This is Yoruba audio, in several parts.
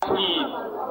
الصالحين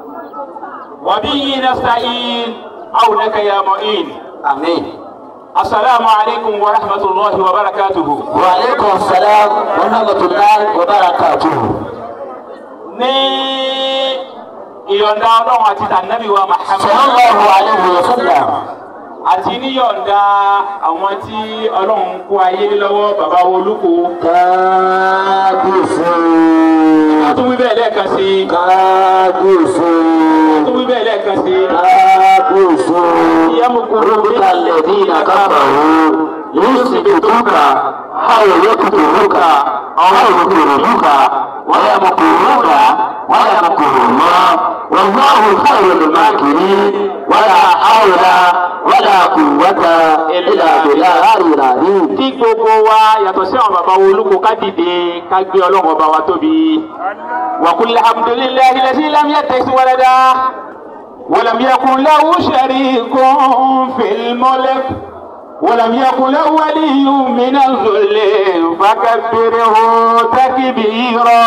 وبه نستعين عونك يا معين àmín. السلام عليكم ورحمة الله وبركاته wa aleykum salaam wa rahmatulahi wa barakatuhu. ní ìyọ̀ǹda ọlọ́run àti tànàbí wa Muhammad sallallahu alayhi wa sallam. àti níyọ̀ǹda àwọn tí ọlọ́run kó ayé lọ́wọ́ bàbá olúkọ kábíyèsí. tó wí bẹ́ẹ̀ lẹ́ẹ̀kan sí i kábíyèsí. tó wí bẹ́ẹ̀ lẹ́ẹ̀kan sí i kábíyèsí. yamukuru ربك الذين كفروا يثبتوك أو يقتلوك أو يخرجوك ويمكرون ويمكر الله والله خير الماكرين ولا حول ولا قوة إلا بالله العلي kí gbogbo wa yàtọ̀ sí àwọn bàbá olúkọ ká dìde ká gbé ọlọ́run ọba wa tóbi wa qul alhamdulillahi allazi lam yattakhidh walada wa lam yakun lahu sharikun fil mulk wa lam yakun lahu waliyyun minaz zulli fakabbirhu takbira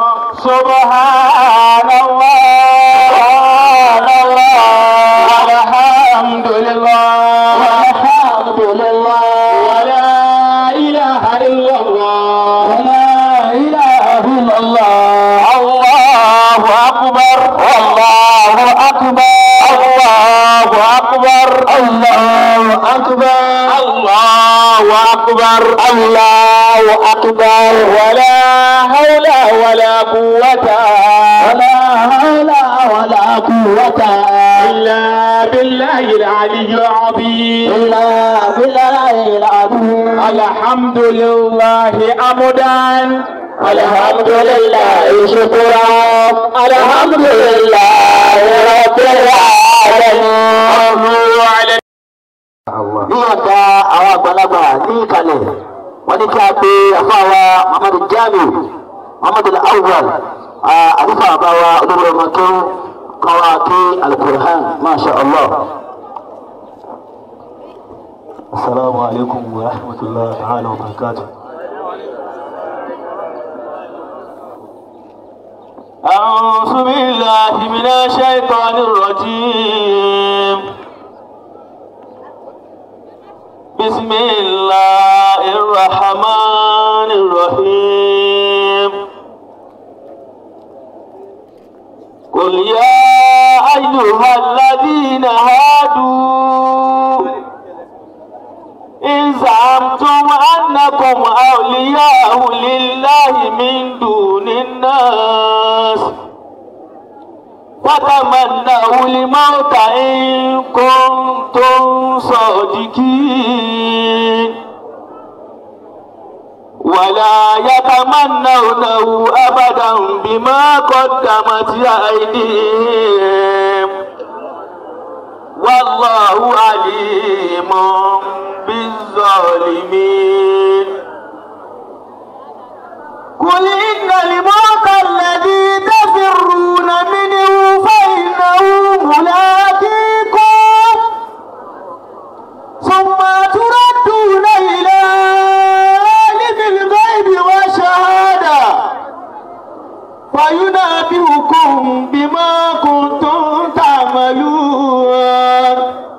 subhanallah walhamdulillah الحمد لله ولا إله إلا الله لا إله إلا الله الله أكبر الله أكبر الله أكبر الله أكبر الله أكبر الله أكبر ولا حول ولا قوة ولا حول ولا قوة إلا بالله العلي العظيم إلا بالله العظيم الحمد لله حمدا الحمد لله شكرا الحمد لله رب العالمين على ní ọ̀dà àwọn àgbàlagbà ní ìkàlẹ̀ wọ́n ní kí a pe àfáàwà muhammadu jami muhammadu awwal àdúfà àbáwa olórí ọmọ tó kọ́wa kí alukur'an masha allah. السلام عليكم ورحمة الله تعالى وبركاته أعوذ بالله من الشيطان الرجيم بسم الله الرحمن الرحيم قل يا أيها الذين هادوا إن زعمتم أنكم أولياء لله من دون الناس فتمنوا الموت إن كنتم صادقين ولا يتمنونه أبدا بما قدمت أيديهم والله عليم بالظالمين قل إن الموت الذي تفرون منه فإنه ملاقيكم ثم تردون إلى عالم الغيب والشهادة فينبئكم بما كنتم تعملون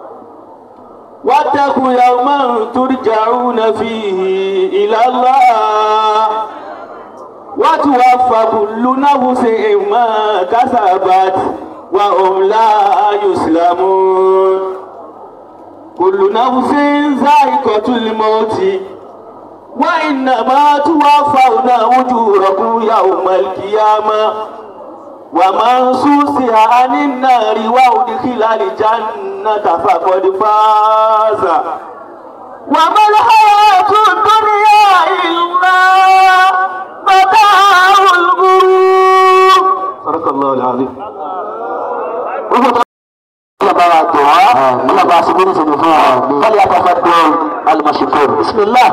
واتقوا يوما ترجعون فيه إلى الله وتوفى كل نفس ما كسبت وهم لا يسلمون كل نفس ذائقة الموت وإنما توفون أجوركم يوم القيامة ومن سوسها عن النار وأدخل الجنة فقد فاز وما الحياة الدنيا إلا متاع الغرور صدق الله العظيم بارا الدعاء الله باسمين سنفوها فليتفضل المشكور بسم الله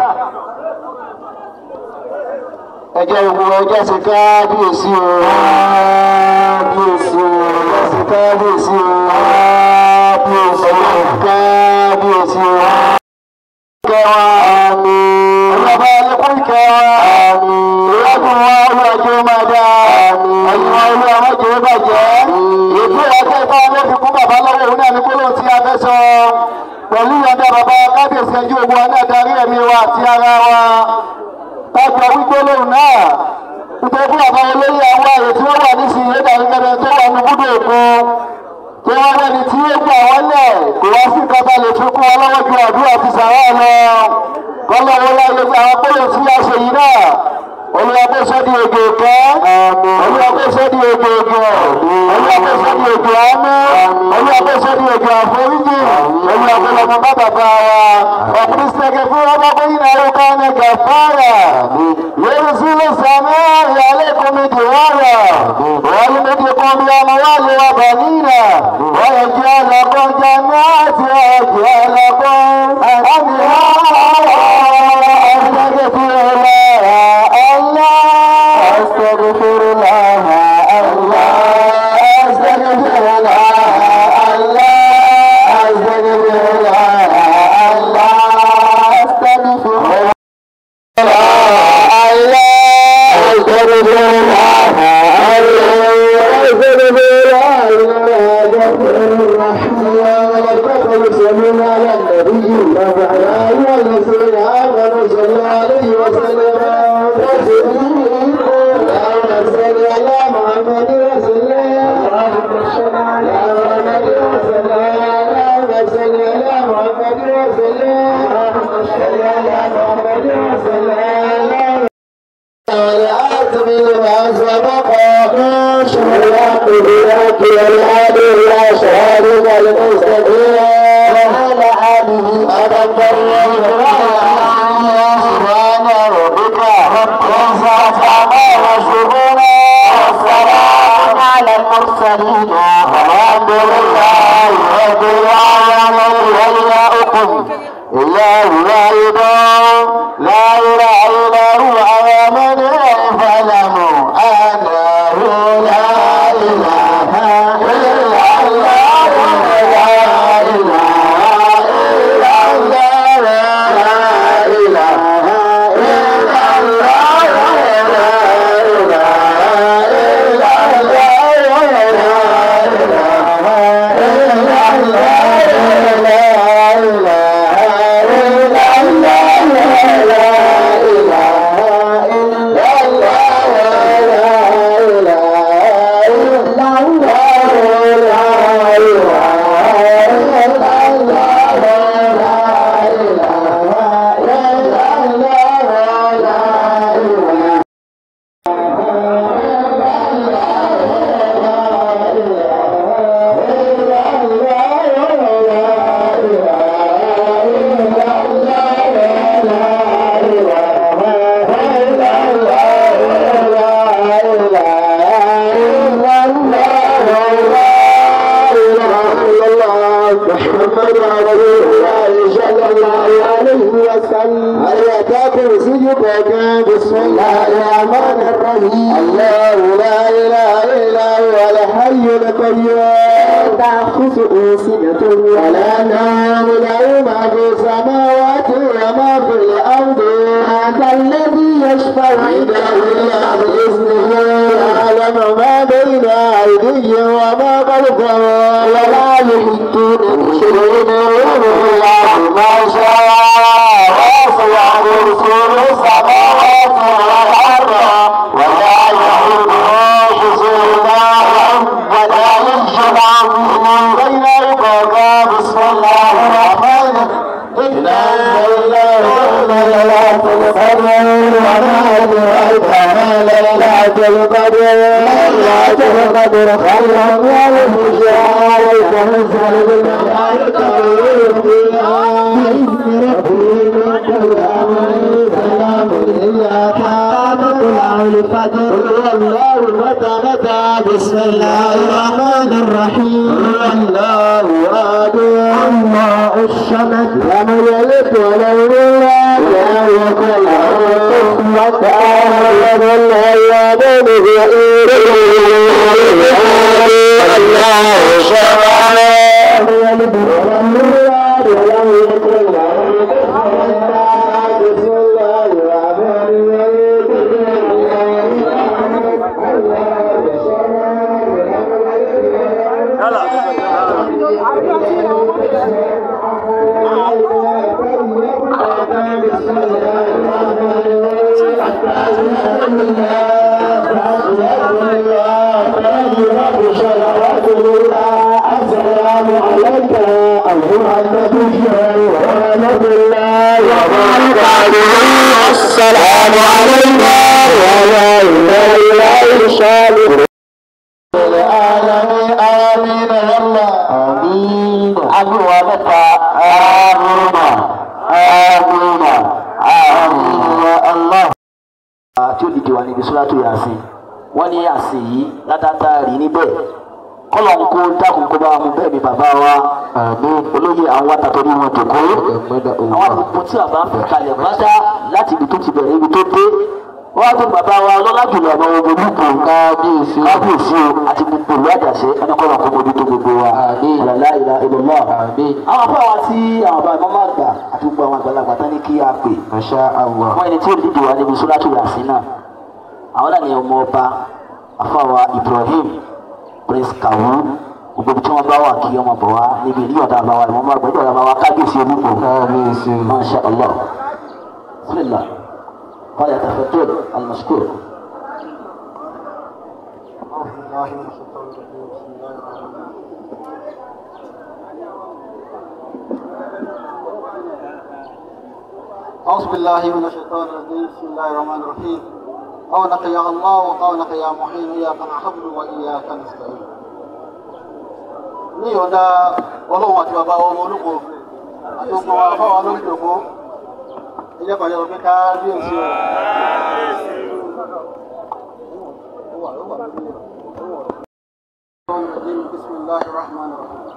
ẹjẹ ìwọ ẹjẹ sí kábíyèsí o kábíyèsí o ẹjẹ sí kábíyèsí o kábíyèsí o kábíyèsí o kẹwàá àmì ọlọ́ba ẹlẹ́kùn kẹwàá àmì ìrẹ́dùn wa ọlọ́jọ́ máa dá àmì ẹ̀yìn wa ọmọ jẹ́ bàjẹ́ ètò ìyàtọ̀ ìfọ̀ ọmọ fi kún bàbá lọ́wọ́ òun náà ní gbólóhùn tí a fẹ́ sọ pẹ̀lú ìyọ̀dá bàbá kábíyèsí ẹjú ogun wa náà darí ẹ̀mí wa àti ara wa tájọ wígbólóhùn náà nítorí fún bàbá olóyè àwọn àyè tí wọ́n wà nísìnyí ẹ̀dá gẹ́gẹ́ tó wà ní búdó èkó tí wọ́n rẹ́ni tí ó gbà wọ́n lẹ̀ kò wá sí kọ́tà lè tún kún wọn lọ́wọ́ ju àdúrà ti sàrà lọ kọ́lọ́wọ́ láyé àwọn gbólóhùn tí a ṣe yìí náà olùwà kó sọ́dí òjò kẹ́ olùwà kó sọ́dí òjò òjò olùwà kó sọ́dí òjò àánú olùwà kó sọ́dí òjò àforíjì olùwà kó lọ́mọ bá bàbá wa ọ̀pìn sẹ́kẹ̀ fún ọba kó yín náà ká ní gàfárà lórí sílẹ̀ sàmì ìyàlẹ́ kọ́mi dìwárà wọ́n ní méjì kan bí ọmọ wa lè wà bà nínà wọ́n yẹ kí ọlọ́kọ́ jẹ́ náà ti ọ̀jẹ̀ ọlọ́kọ́ àmì ọ̀rọ̀ fún ọlọ́ أستغفر الله الله أستغفر الله الله أستغفر الله الله أستغفر الله أستغفر الله وسلم على النبي وعلى آله الذين آمنوا صلى عليه وسلم اللهم صل على محمد وسلم اللهم صل على محمد وسلم اللهم صل على محمد وسلم اللهم صل على محمد وسلم والآتم لما سبق شهرات بلاك والهادي إلى شهادك المستقيم وعلى آله أدب سبحان ربك رب العزة عما يصفون والسلام على المرسلين والحمد لله رب العالمين ولياؤكم إله واحد لا إله إلا هو آمن فاعلموا أنه لا إله إلا الله لا إله إلا الله لا إله إلا الله لا إله إلا الله لا إله إلا بسم الله الرحمن الرحيم الله لا اله الا هو الحي القيوم تاخذه سنه ولا نوم له ما في السماوات وما في الارض هذا الذي يشفع عنده الا باذنه يعلم ما بين ايديهم وما خلفهم ولا يحيطون بشيء من الله ما شاء وسع رسول السماوات والارض ولا يحب حصولهم ولا ينشر من بين القضاء بسم الله الرحمن إنا أنزلناه ليلة القدر وما أدراك ما ليلة القدر ليلة القدر خير من ألف شهر تنزل بالملائكة والروح فيها بإذن ربهم من كل أمر سلام هي مطلع الفجر قل الله متى متى بسم الله الرحمن الرحيم الله أحد الله الصمد لم يلد ولم يولد ولم يكن له كفوا أحد الأيام الله الصمد لم يلد ولم يولد ولم يكن له كفوا أحد بسم الله الرحمن الرحيم السلام عليك أيها النبي ورحمة الله وبركاته السلام عليك وعلى الله الصالح العالمين آمين يا الله آمين أبو متى آمين آمين آمين يا الله tí ó dìde wà níbi sóràtò yàsìn wọ́n ní yàsìn yìí látàtà rí níbẹ̀ kọ́lọ̀ ń kó dákun kó bá mu bẹ́ẹ̀ ni bàbá wa olóyè àwọn wa tàtọ́ ní wọn jòkó àwọn gbogbo tí bàbá fi kalẹ̀ pátá láti ibi tó ti bẹ̀rẹ̀ ibi tó dé wọ́n á tó bàbá wa lọ́lá jùlọ ọmọ ogun olùkọ́ kábíyèsí kábíyèsí o àti gbogbo ìlú àjàṣe ẹni kọ́lọ̀ kó mojú tó gbogbo wa ọ̀làlá ìlà ìlọ́lọ́ àwọn afọ àwọn tí àwọn bàbá máa gbà àti gbogbo àwọn àgbàlagbà tán ní kí á pè wọ́n ẹni tí ó dìde wà níbi sóràtò yàsìn náà àwọn náà ni ọmọ ọba afáwa Ibrahim prince kawu gbogbo tí wọn bá wà kí ọmọ bọ̀ wá níbi ní ọ̀dà àbáwá ìwọ̀n bá gbẹ́jọ́ ọ̀dà àbáwá kábíyèsí olúkọ kábíyèsí masha allah bismillah qala tafaddal al-mashkur. أعوذ بالله من الشيطان الرجيم بسم الله الرحمن الرحيم قولك يا الله وقولك يا محيي إياك نعبد وإياك نستعين ní ọ̀dà ọlọ́run àti bàbá ọmọ olóko àti gbogbo wa fáwọn lórí ìjòkó ilé ìpàdé ọ̀gbẹ́ kábíyèsí o. بسم الله الرحمن الرحيم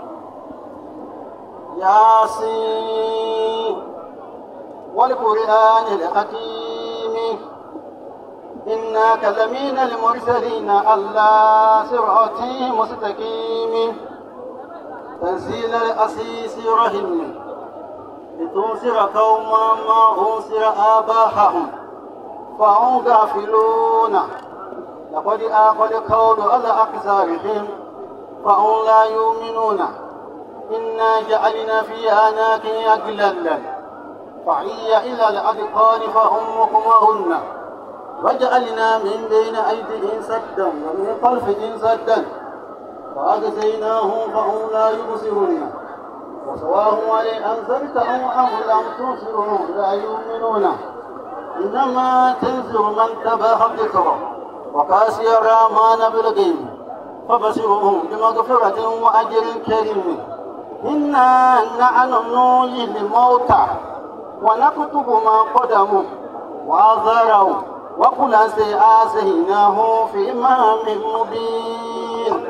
ياسين والقرآن الحكيم إنك لمن المرسلين على صراط مستقيم تنزيل الأسيس رحم لتنصر قوما ما أنصر آباءهم فهم غافلون لقد آخذ قول على أكثرهم فهم لا يؤمنون إنا جعلنا في أعناق أغلالا فعي إلى الأذقان فهم مقمهن وجعلنا من بين أيديهم سدا ومن خلفهم سدا فأغزيناهم فهم لا يبصرون وسواهم عليه أنزلتهم أم لم تنصرهم لا يؤمنون إنما تنذر من تبع الذكر وكاسي الرحمن بالغيب فبشرهم بمغفرة وأجر كريم إنا نحن نحيي الموتى ونكتب ما قدموا وآثاروا وكل شيء آتيناه في إمام مبين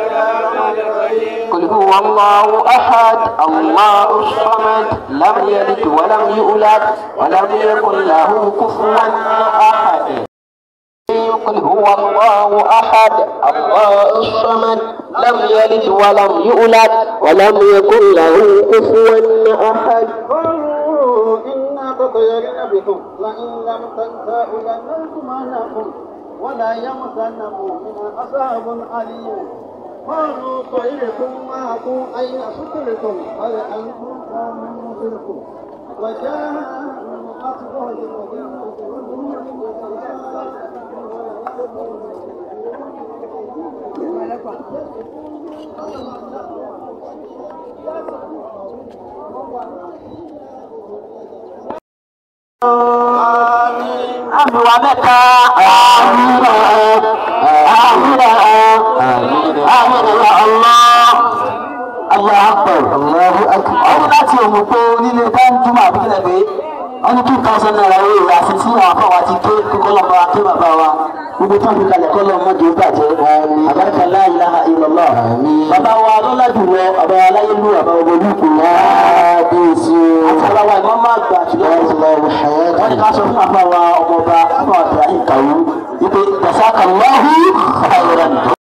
قل هو الله أحد الله الصمد لم يلد ولم يولد ولم يكن له كفوا أحد قل هو الله أحد الله الصمد لم يلد ولم يولد ولم يكن له كفوا أحد قالوا إنا تطيرنا بكم لئن لم تنتهوا لنرجمنكم ولا يمسنكم من عذاب أليم قالوا طيركم معكم أين سكرتم هل أنتم قوم مسركم وجاء من أصبح àmì wa mẹ́ta àmìnà àmìnà àmìnà Allah Allah akbar Allahu akbar ọdún láti òmù pé onílé dáńdúmọ̀ àbíkílẹ̀ pé wọ́n ní two thousand naira owó ìyá àti tí àwọn afọwọ́ ti ké kókó lọ́mọ aké bàbá wa gbogbo tó ń fi kalẹ̀ kọ́ lọ́mọ jù ú bàjẹ́ àbáríkà la ilaha illallah bàbá wa lọ́lá jùlọ bàbá wa láyé lù bàbá wa olùkù láàbíyèsí àti bàbá wa ìmọ̀ máa gbà jùlọ wọ́n ní ká sọ fún àfa wa ọmọọba àfa wa Ibrahim Kawu wípé jazakallahu khairan.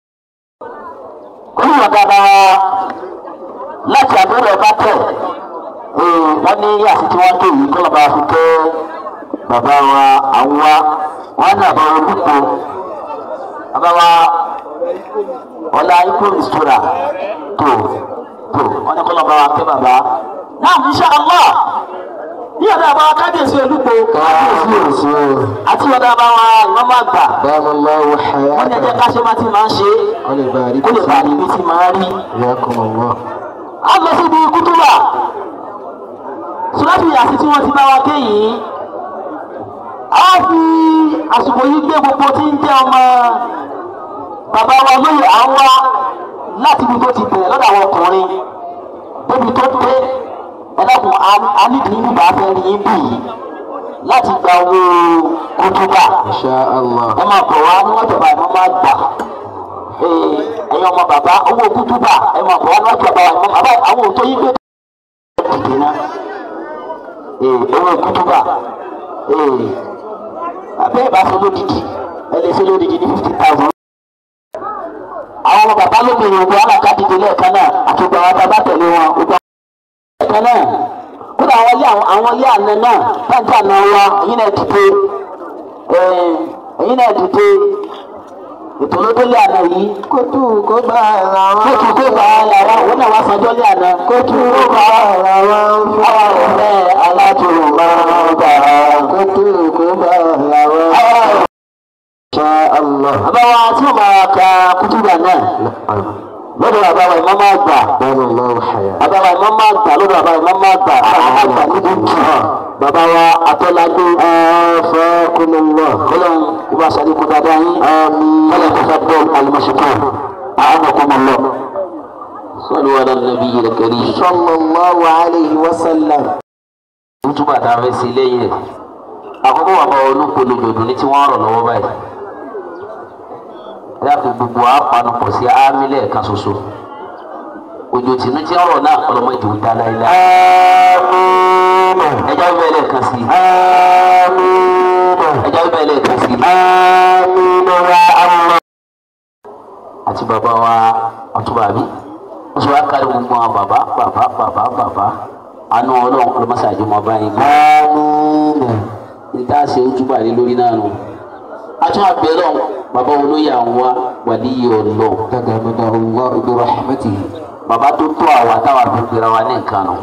olùwà bàbá wa láti àbúrò ọba tẹ̀ wọ́n ní yàtí tí wọ́n tó yìí kọ́lọ́ bá fi tẹ́ bàbá wa àwọn wa wọ́n ní àbá olùkọ́ bàbá wa ọlá ikú ìṣúra tó tó wọ́n ní kọ́lọ́ bá wa tẹ́ bàbá náà insha Allah ní ọ̀dọ̀ àbáwá kábíyèsí olúgbò kábíyèsí o àti ọ̀dọ̀ àbáwá ìmọ̀mọ́ àgbà báwo lọ́wọ́ wọ́n ní ẹjẹ́ hayata káṣẹ́ máa ti máa ń ṣe wọ́n lè bá a rí kó lè bá a rí ibi tí máa rí. ìyá kọ́ mọ̀ wọ́n. a lọ síbi kútúbà sùlọ́tù yàtí tí wọ́n ti bá wa ké yìí a fi àsìkò yìí gbé gbogbo tí ń jẹ́ ọmọ bàbá wa lóye à ń wá láti ibi tó ti bẹ̀rẹ̀ lọ́dọ̀ àwọn ọkùnrin débi tó dé ẹlẹ́kùn anídìí nígbà fẹ́ rí yín bì yìí láti gba owó kútúbà insha allah ẹ máa bọ̀ wá níwájú ọba ìmọ̀ máa gbà ee ẹ̀yin ọmọ bàbá owó kútúbà ẹ máa bọ̀ wá níwájú ọba ìmọ̀ bàbá àwọn òótọ́ yín gbé dìde náà ee owó kútúbà ee abẹ́ ìbáṣe lódìdí ẹ lè ṣe lódìdí ní fifty thousand. àwọn ọmọ bàbá lóbìnrin ògbó alákàdìdì lẹ́ẹ̀kan náà àti gbogbo àwọn bàbá tẹ̀lé wọn gbogbo lẹ́ẹ̀kan náà kódà àwọn ilé àwọn ilé àná náà báńkì àná wa ẹ̀yin náà dìde ẹ̀yin náà dìde ètò ló délé àná yìí kótó kó bá ara wọn. kóòtù tó bá yàrá wọn náà wá sanjọ́ lé àná kóòtù tó bá ara wọn. àwọn ọ̀rẹ́ alátùrù máa ń gbà kótó kó bá ara wọn. àwọn insha allah. àbáwá tí ó máa ka kútùbà náà lọ́dọ̀ àbáwá ìmọ̀ máa gbà báwo lọ́wọ́ hayata. àbáwá ìmọ̀ máa gbà lọ́dọ̀ àbáwá ìmọ̀ máa gbà àwọn máa gbà níbi jù bàbá wa atọ́lágbé afakumullah. kọ́lọ́n kó bá sáré kó dáadáa yín àmín. kọ́lọ́n kó fẹ́ bọ́ọ̀lù alimọ̀ṣẹ́kọ̀ àánàkùnmọ̀lọ́ sọ́lù wà lọ́dọ̀ nàbí yìí kẹ́rì. sallallahu alayhi wa sallam. túbà tá a fẹ́ sí lẹ́yìn ẹ̀ àkọ́kọ́ wà bá olúkolo jòdù ní tí wọ́n rọ̀ lọ́wọ́ báyìí ẹ yàtọ̀ gbogbo àpanupọ̀ sí ámì lẹ́ẹ̀kan ṣoṣo òjò tìǹú tí ń rọ̀ náà ọlọ́mọ ìjò ń dá láéláé àmín. ẹjọ́ bẹ́ẹ̀ lẹ́ẹ̀kan sí àmín. ẹjọ́ bẹ́ẹ̀ lẹ́ẹ̀kan sí àmín ya allah. àti bàbá wa ọtúbà bí ó sì wá kárí gbogbo àwọn bàbá bàbá bàbá bàbá àánú ọlọ́run ọlọ́mọṣáájú mọ́ báyìí gbọ́. àmín. nta ṣe ojúbà lé lórí náà nù. atún abẹ́rẹ́ bàbá olóyè àwọn wa wàdíyé ọlọ́ tagamada allah bi rahmatihi. bàbá tó tó àwa táwa fi gbéra wa ní nǹkan nù.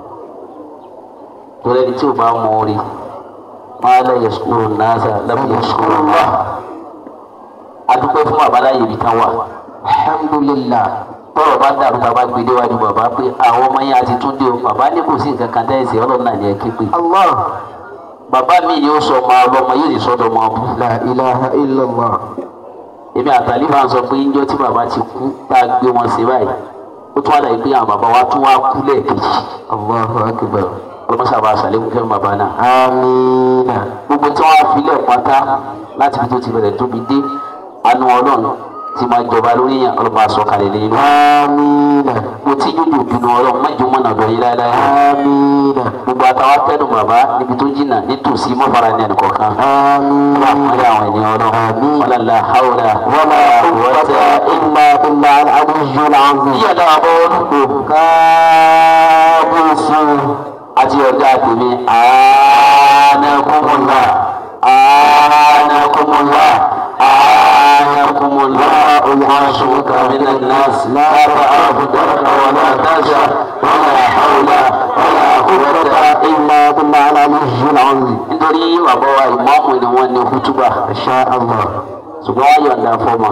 torí ẹni tí ò bá mọ orí máa lẹ yẹsùkúrò náà lẹ́mú yẹsùkúrò wá. adúpẹ́ fún bàbá láyé ibi tán wà. alhamdulillah. tọrọ bá dàrú bàbá gbé déwájú bàbá pé àwọn ọmọ yẹn àti túndé o bàbá ní kò sí nǹkan kan tẹ́ ẹ̀sìn ọlọ́run náà ní ẹ ké pé. allah. bàbá mi ni ó sọ ọmọ ọlọ́mọ yóò lè sọ́dọ̀ ọmọ ọbú. la ilaha illallah. èmi àtàlífà ń sọ pé ńjọ́ tí bàbá ti kú tá a gbé wọn sí báyìí ó tún àlàyé pé àwọn bàbá wa tún wá kú lẹ́ẹ̀kejì allahu akbar. ọlọ́mọṣà bá aṣàlékún fẹ́ bàbá náà. amiina. gbogbo tí wọ́n á filẹ̀ pátá láti fi tó ti bẹ̀rẹ̀ tóbi dé àánú ọlọ́run ti máa jọba lórí yẹn ọlọ́mọ àsọkalẹ̀ lẹ́yìn náà. amiina. mo ti jújù bínú ọlọ́run má jù mọ́nà bẹ̀rẹ̀ láéláé. amiina. gbogbo àtàwọn fẹ́nu bàbá níbi tó jìnnà nítòsí mọ́fara ní ẹnì kọ̀ọ̀kan. amiina. wọ́n àwọn ènìyàn ọlọ́run wọ́n lálẹ́ àhàwọ̀lá wọ́n ولا máa قوة إلا بالله العلي العظيم yíyá dára bọ́ olùkọ́ kábíyèsí àti ọ̀gá tèmi àánàkùnmùlá àánàkùnmùlá àánàkùnmùlá olùwàṣùwọ̀kà mìnà nàásì láàbà àbùdáraka wàlá dáṣà wàlá hàwùlá wàlá àkùrọ̀tà إلا بالله العلي العظيم nítorí bàbá wa ìmọ̀ọ́mù ni wọ́n ní kútúbà إن شاء الله ṣùgbọ́n wọ́n yọ̀ǹda fọ́ọ̀mà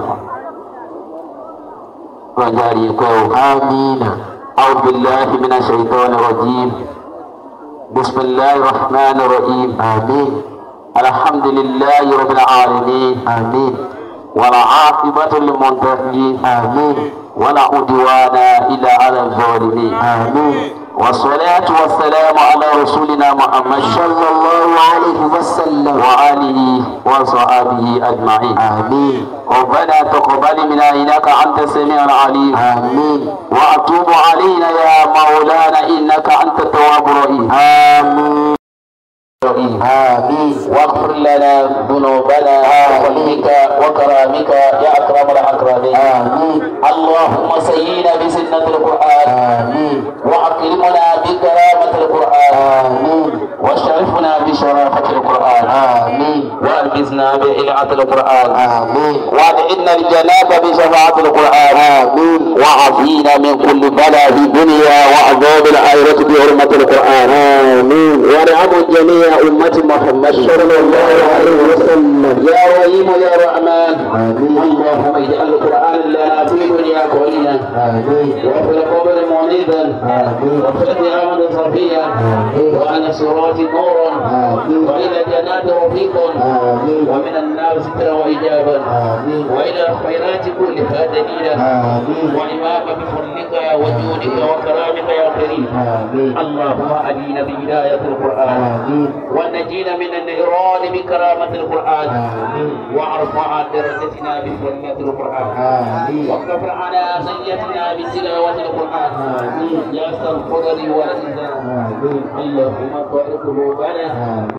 rọ̀jà rí kọ́ ọ́. آمين أعوذ بالله من الشيطان الرجيم بسم الله الرحمن الرحيم آمين الحمد لله رب العالمين آمين والعاقبة للمتقين آمين ولا عدوان إلا على الظالمين آمين والصلاة والسلام على رسولنا محمد صلى الله عليه وسلم وآله وصحبه أجمعين آمين ربنا تقبل منا إنك أنت السميع العليم آمين وأتوب علينا يا مولانا إنك أنت التواب الرحيم آمين الرحيم آمين واغفر لنا ذنوبنا وحلمك وكرامك يا أكرم الأكرمين آمين اللهم سينا بسنة القرآن آمين وأكرمنا بكرامة القرآن آمين وشرفنا بشرافة القرآن آمين وأن أغثنا بإلعة القرآن آمين وادعنا الجنة بشفاعة القرآن آمين وعافينا من كل بلاء في الدنيا وعذاب الآخرة بحرمة القرآن آمين وارحم جميع أمة محمد صلى الله عليه وسلم يا رحيم يا رحمن آمين اللهم اجعل القرآن لنا في الدنيا قويا آمين وفي القبر معيذا آمين وفي القيامة صفيا وعلى الصراط نورا آمين وإلى الجنات رفيقا آمين ومن النار سترا وإجابا آمين وإلى الخيرات كلها دليلا آمين وإمام بفضلك وجودك وكرامك يا كريم آمين اللهم أدينا بهداية القرآن آمين ونجينا من النيران بكرامة القرآن آمين وارفع درجتنا بفضلة القرآن آمين وكفر على سيئتنا بتلاوة القرآن آمين يا ذا القدر والإنزال آمين اللهم طهر قلوبنا آمين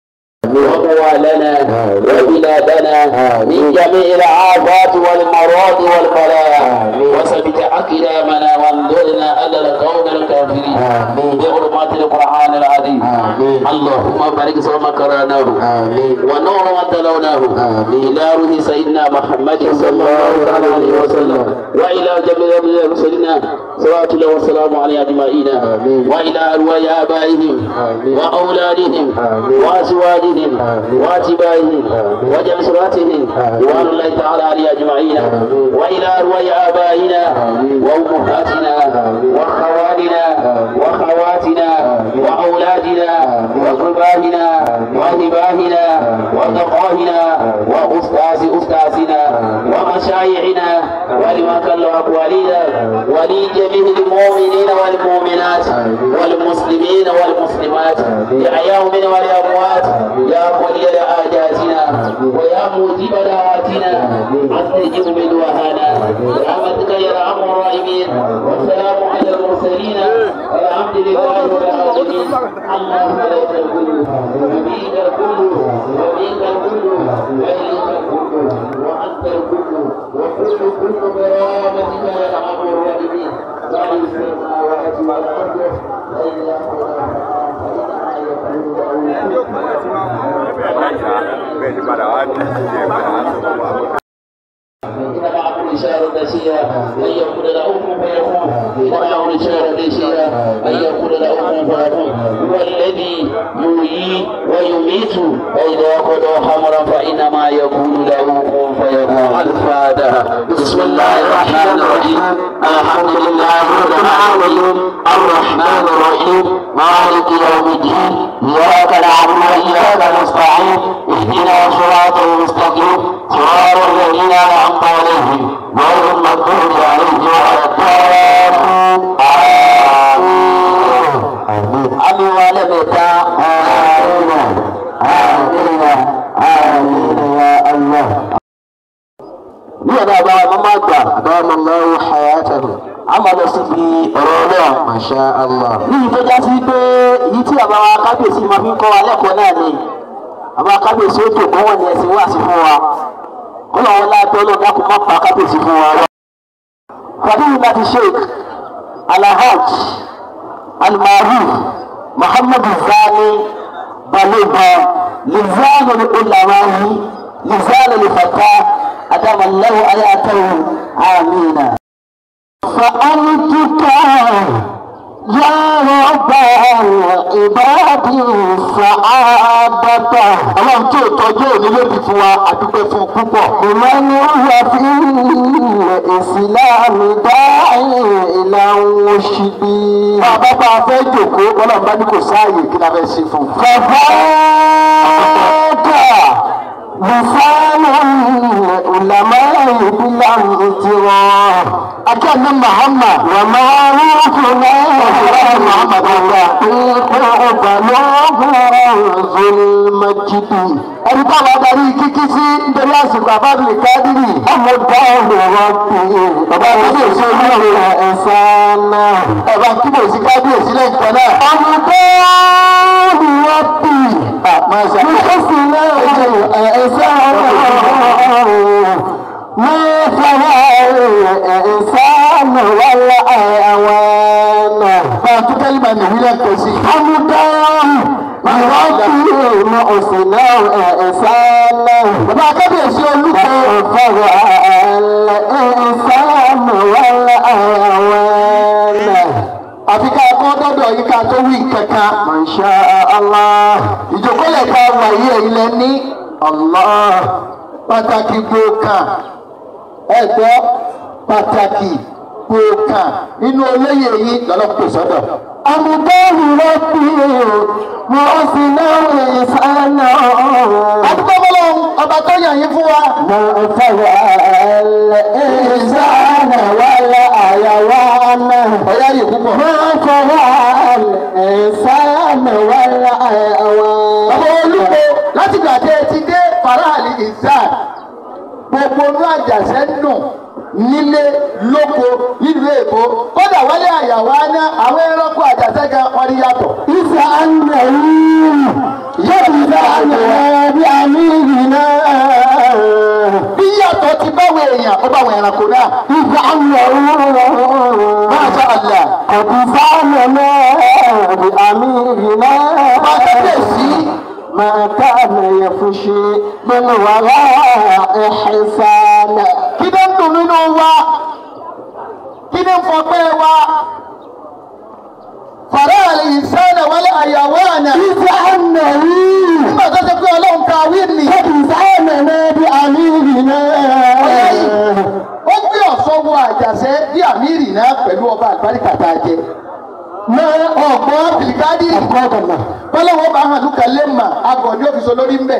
وموالنا وبلادنا من جميع العافات والمرض والبلاء وثبت أقدامنا وانظرنا على القوم الكافرين آمين. بحرمات القرآن العظيم آمين. اللهم بارك سوما قرأناه آمين ونور ما تلوناه آمين. إلى روح سيدنا محمد صلى الله عليه وسلم وإلى جميع رسلنا صلوات الله والسلام عليه أجمعين آمين. وإلى أرواح آبائهم آمين. وأولادهم آمين. وأزواجهم آمين. وأتباعهم آمين. وجنسراتهم آمين. رضوان الله تعالى عليه أجمعين آمين. وإلى أرواح آبائنا آمين. وأمهاتنا آمين. وأخوالنا آمين. وأخواتنا آمين. وأولادنا آمين. وقربائنا آمين. وهبائنا آمين. وتقاهنا آمين. وأستاذ أستاذنا آمين. ومشايخنا ولمن كان أقوالنا ولجميع المؤمنين والمؤمنات آمين. والمسلمين والمسلمات آمين. يا من والأموات آمين. يا ولي حاجاتنا آمين. ويا موجب دعواتنا آمين. أستجب بدعاءنا برحمتك يا أرحم الراحمين والسلام على المرسلين والحمد لله رب العالمين اللهم لك الكل وبيك الكل وبيك الكل وإليك الكل وأنت الكل وكل كل برامتك يا أرحم الراحمين وعلى السماوات والأرض وإلى bẹ́ẹ̀ ni padà wá ní ìdílé padà wá sọ fún wa. إن معكم إشارة نسيا أن يكون له كن فيكون إن معكم إشارة نسيا أن يكون له كن فيكون هو الذي يحيي ويميت وإذا قضى أمرا فإنما يكون له كن فيكون الفاتحة بسم الله الرحمن الرحيم الحمد لله رب العالمين الرحمن الرحيم مالك يوم الدين إياك نعبد وإياك نستعين اهدنا صراط المستقيم صراط الذين أنعمت عليهم غير المغضوب عليهم ولا الضالين آمين àmì wa lẹ́mẹ̀ta àmín àmín àmín ya Allah. ní ọ̀dọ̀ àbá mọ́mọ́ àgbà àbámọ́ lọ́wọ́ hayatahu a máa lọ síbi ọ̀rọ̀ náà masha Allah. ní ìtọ́já sí pé èyí tí àbá wa kábíyèsí máa fi ń kọ́ wa lẹ́kọ̀ọ́ náà ni àbá kábíyèsí ó jòkó wọn ni ẹ̀sìn wá sí fún wa kọ́lọ̀ wọn láàbẹ̀ ọlọ́dà kò má pa kábíyèsí fún wa. fàdúrà láti sheik alahaj almaruf muhammadu zani balógun lizanu ulamahi lizanu lifata adamallahu ayatahu amina. فأنتك يا رب العباد سعادة ọlọ́run tí ò tọ́jú òní lóbi fún wa àdúgbò fún púpọ̀. ìmọ̀ni wà fi ìsìláàmù dáhìn ìlànà òṣìbí. bàbá bá a fẹ́ jòkó ọlọ́run bá ní kò sáàyè kí la fẹ́ ṣe fún. fàfáàkà bùfáàlù ulama ìbílà ìtìwọ́. akẹ́ni muhammad wà máa ń fún náà muhammad ọ̀gá. ìkọ̀ balógun zulmajidi. ẹni táwọn adarí kíkí sí nítorí àsìkò àbábí kádìrì. ọmọ dáhùn rọ̀bì. bàbá kábíyèsí olóore ẹ̀sán náà. ẹ̀bá kíbèsí kábíyèsí lẹ́yìn kan náà. ọmọ dáhùn rọ̀bì. àmọ́sà. mo kọ́ sí náà ẹ̀sán náà. ما فعل الإنسان ولا أوانا فأنت كلمة نهيلة كسي حمدا مرضي مؤسنا إنسانا bàbá kábíyèsí olùkọ́. ọ̀fọ̀rọ̀ ìsàlámù wàlá àyàwó àfi ká kọ́ dọ́dọ̀ yìí ká tó wí kankan. Masha Allah. ìjókòólẹ̀ ká wà yí ẹ̀yin lẹ ní Allah pàtàkì gbòòkàn ẹ̀gbọ́ pàtàkì gbòòkàn nínú olóyè yìí lọ́lọ́pọ̀ sọ́dọ̀. àmùbáwò rọ́bì mo sì náwó ìsáná. àdúgbò bọ́lá ọba tó yàn yín fún wa. mo fọwọ́ ìsáná wàlá àyàwó àná. ọ̀yá yìí púpọ̀. mo fọwọ́ ìsáná wàlá àyàwó. bàbá olùkọ́ láti gbà tẹ́ ẹ ti dé faraali ìsáà gbogbo inú àjàṣẹ́ nù nílé lóko nílùú èkó kódà wálé àyàwó aná àwọn ẹranko àjàṣẹ́ gan wọn ní yàtọ̀. ìfẹ́ àná yìí yóò fi fẹ́ àná bí àmì yìí náà. bí yàtọ̀ ti báwo èèyàn ó báwo ẹranko náà. ìfẹ́ àná yìí máa ṣe àlà. kò fáwọn náà bí àmì yìí náà. máa tẹ́tẹ̀ sí. ما كان يفشي من وراء حسانا kí ló ń dùn nínú wa kí ni ń fọpẹ́ wa fàràlì ìsánà wálé àyàwó àná. ìfẹ́ àná yìí. nígbà tó ṣe pé ọlọ́run ká wí ni. ìsánà náà bí àmìrì náà. ọ̀yá yìí ó gbé ọ̀ṣọ́ wọ àjàṣẹ́ bí àmìrì náà pẹ̀lú ọba àgbáríkà tá a jẹ mọ ọgbọ́n bìlìkádì bọ́lọ́wọ́ bá hàn lùkà lẹ́mà agọ̀ ní òfìsọ lórí mbẹ̀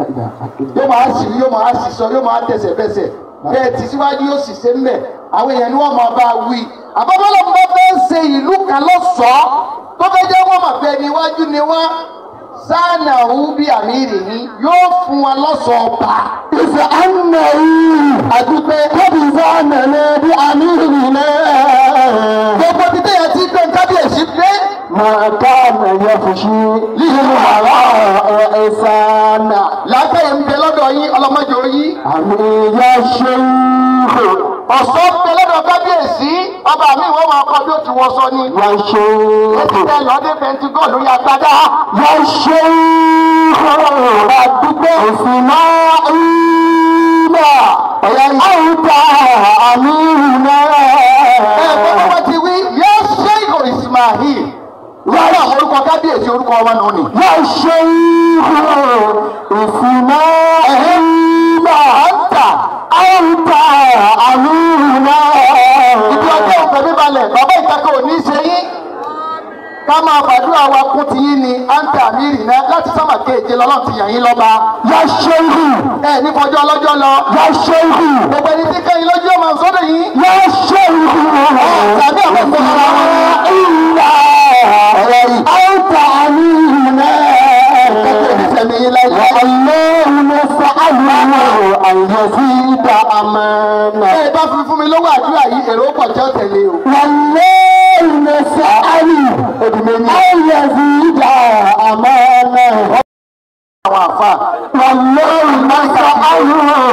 yóò máa sì yóò máa sì sọ yóò máa tẹsẹ̀ bẹsẹ̀ bẹ́ẹ̀ tí síwájú yóò sì ṣe mbẹ̀ àwọn èèyàn ni wọ́n máa bá a wí àbábọ́lọ́ bá fẹ́ ṣe ìlú kan lọ́sọ̀ọ́ tó fẹ́ jẹ́ wọ́n máa fẹ́ níwájú ni wọ́n sáànà òun bí àmì ìrìnnì yóò fún wa lọ́sọ̀ọ́ bá. ìfẹ́ àná yìí àdúgbò kọ́bí sáànà náà bí àmì ìrìnnì náà. gbogbo títẹ̀ yẹn ti gbé kábíyèsí dé. máa ká àmà yẹ fòṣì nínú àrà ẹ̀sánà. lágbàáyé ń bẹ lọ́dọ̀ yín ọlọ́mọdé oyin. àmì ìyá ṣe ń hò. ọ̀sọ́ ń bẹ lọ́dọ̀ kábíyèsí ọba mi wọ́n máa kọ́ bí ó ti wọ́sọ ni. wọ́n ṣe ń hò. ètò ẹ̀ lọ́dẹ pẹ̀ntigọ́ ló yà gbadá. wọ́n ṣe ń hò. àdúgbò òsì náà ń bọ̀. ọ̀yá yìí. àwùjọ àmì ìnáwó. ẹ gbọ́dọ̀ wọ́n ti wí yẹ ṣe ìgò Ismail. wọ́n yà orúkọ kábíyèsí orúkọ wọn nù ni. wọ́n ṣe ìgò ìsìnà ẹ̀hìnmá ọ̀tà àwùjọ àmì ìnáwó. ìdí ọjọ́ òfin mi balẹ̀ bàbá ìtàkùn ò ní í ṣe yín ká máa fàdúrà wa kún ti yín ni àǹtà mírì náà láti sábà kéèké lọ́lọ́run ti yàn yín lọ́ba. yà ṣe ihù. ẹ ní fọjọ́ ọlọ́jọ́ lọ. yà ṣe ihù. gbogbo ẹni tí kẹ́yìn lójú ọmọ sọ́dọ̀ yìí. yà ṣe ihù. tàbí àwọn ọmọ ọmọ wọn. ìlà ọ̀rọ̀ yìí. àǹtà mírì náà. kẹ́kẹ́ ní sẹ́mi yín láyé. ọlọ́run ló fàálù àyè sí ìdá àmàna. ẹ bá fi fún mi lówó àdúrà yìí èrò pọ̀ jẹ́ tẹ̀lé o. wàlẹ́ ló fàálù ayé sí ìdá àmàna. àwọn àfa. wàlẹ́ ló fàálù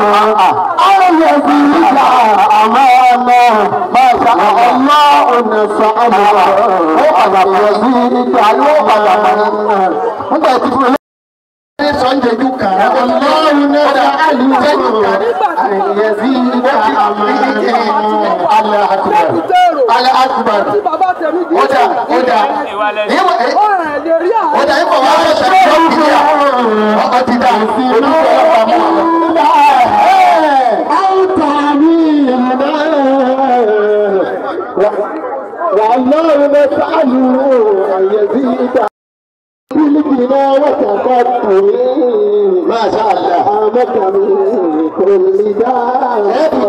ayé sí ìdá àmàna. Máṣá ọlọ́run ló fàálù ó padà bọ̀ sí ìdá ló padà bọ̀. nígbà tí fún mi ní sọ́njẹ́jú kan ọlọ́run náà alùjẹ́jú kan àyẹ̀sí ìdá àmàlà àkùbà alẹ́ àkùbà ọjà ọjà ìwọ̀ ẹ̀ ọjà ìfọ̀ wà á ṣe ṣe ìdíyà ọkọ̀ ti dà olùkọ́ ọ̀pá mọ́ والله نسأله أن يزيد بالجنا وتقبل ما شاء الله آمك من كل داء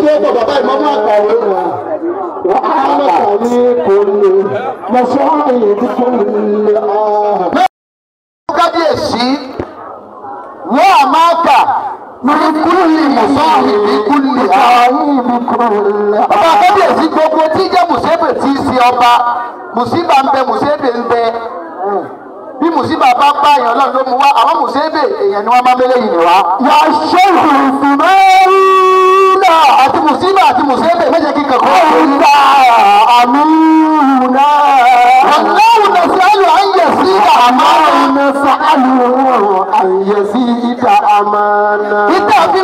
وآمك من كل مصائب كل آه kábíyèsí wọ́n a máa kà ní kúlì mùsọ́ọ̀hì ní kúlì ààyè ọba kábíyèsí gbogbo tí jẹ́ mùsébè tí í ṣe ọba mùsíbà ń bẹ mùsébè ń bẹ bí mùsíbà bá bá èèyàn náà ló mú wá àwọn mùsébè èèyàn ni wọ́n máa mélé yìí wá. yà ṣe ìfìmẹ́rìnà àti mùsíbà àti mùsébè méje kíkan kọ́. ọ̀gá àmì náà. ọ̀làwùn náà sí àlù àyè sí àmàlà. ọ̀nà sàlù àyè sí ìdá àmàlà. ìdá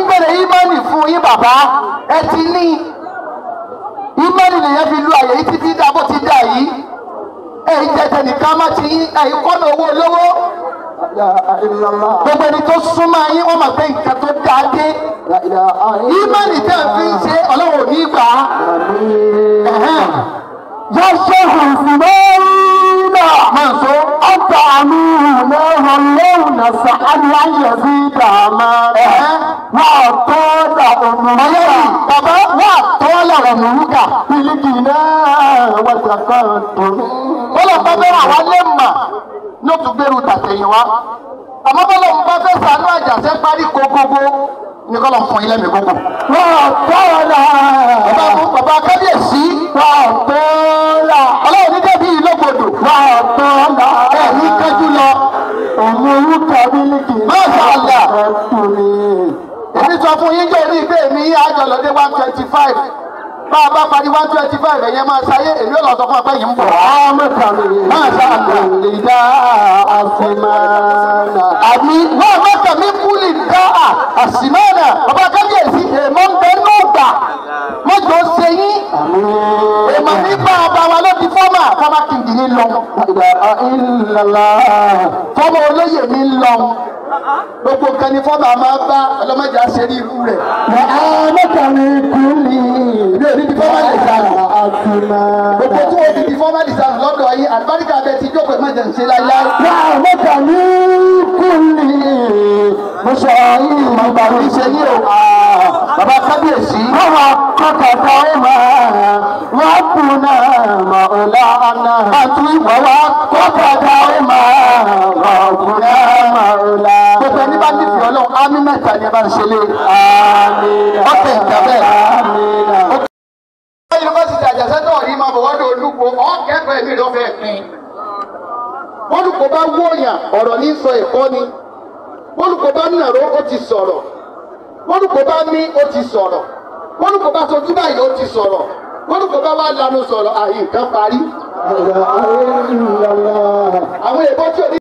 bàbá ẹ ti ní ìmọ̀lì nìyẹn fi lu àyè yìí títí dá bó ti dà yìí ẹ̀yin tẹ̀tẹ̀ nìkan má ti yín ẹ̀yin kọ́nà owó olówó gbogbo ẹni tó súnmọ́ yín wọ́n mọ̀ pé nǹkan tó dáa dé ìmọ̀lì tẹ̀ fi ń ṣe ọlọ́run ò ní gbà á. يشيخ سليمان Mọ̀nsó. أنت أمين له اللون سأل أن يزيد أمانه وأطال Ọlọ́run أمرك bàbá wà tọ́lá ọ̀mùrúkà. في الغنى والتقدم Bọ́lá bá bẹ́rẹ̀ àwa lè mà ló tún gbèrú tàtẹ̀yìn wá. Àmọ́ bọ́lá ń bá fẹ́ sànú àjàṣẹ́ parí gogogo ní kọ́lọ̀ fún ilé mi gbogbo. وأطال Bàbá fún bàbá kábíyèsí. وأطال Ọlọ́run ní débi ìlógbòdò. وأطال Ẹ ní kájú lọ. أمرك بالغنى Masha Allah. والتقدم Èmi sọ fún yín jẹ́ orí ìgbé mi àjọ lọ́dẹ one twenty five. Bá a bá parí one twenty five ẹ̀yẹn máa ṣayé èmi ò lọ sọ fún ọpẹ́ yìí ń bọ̀. Masha Allah. Ìdá àfìmánà. àmì náà mọ́tà mi kúlì dá à àsìmọ́nà ọba kábíyèsí èèmọ̀ ń bẹ ní ọgbà mọ́jọ ṣe yín èèmọ̀ nígbà ọba wa ló di fọ́mà fọ́mà kìndì ní lọ Ìdá ìlàlá. fọ́mà olóyè ní lọ gbogbo nǹkan ni fọ́mà máa bá ọlọ́mọdé àṣẹrí irú rẹ̀ Mọ̀ọ́mọ́ta mi kúlì. ilé òní di fọ́mà lè sànù Àfìmánà. gbogbo tí wọ́n ti di fọ́mà lè sànù lọ́dọ̀ yín àlùbáríkà bẹ ti jókòó ìmọ̀jẹ̀ ń ṣe láíláí. Mọ̀ọ́mọ́ta mi kúlì. Mo sọ yìí mo bá mi ṣe yìí o. bàbá kábíyèsí Àwọn kọ́kọ́tà ó máa wọ́n kùnà mọ̀ọ́lá àti ìwọ́wá kọ́kọ́tà ó máa wọ́n kùnà mọ̀ọ́lá. gbogbo ẹni bá nífẹ̀ẹ́ ọlọ́run ámì mẹ́ta ni ẹ bá ń ṣe lé. Àmín. ọkẹ́ ìjà bẹ́ẹ̀. Àmín. yunifásitì àjàsẹ́tọ̀ rí máa bọ̀ wọ́dọ̀ olúkọ ọ̀kẹ́kọ̀ọ́ ẹ̀mí ló fẹ́ pin. bólúkọ bá wọ̀nyàn ọ̀rọ̀ ní sọ ẹ̀kọ́ ni bólúkọ bá nàró ó ti sọ̀rọ̀ bólúkọ bá mí ó ti sọ̀rọ̀ bólúkọ bá sojú báyìí ó ti sọ̀rọ̀ bólúkọ bá wà lanu sọ̀rọ̀ àyè nǹkan parí. àwọn èèbó tí ò ní.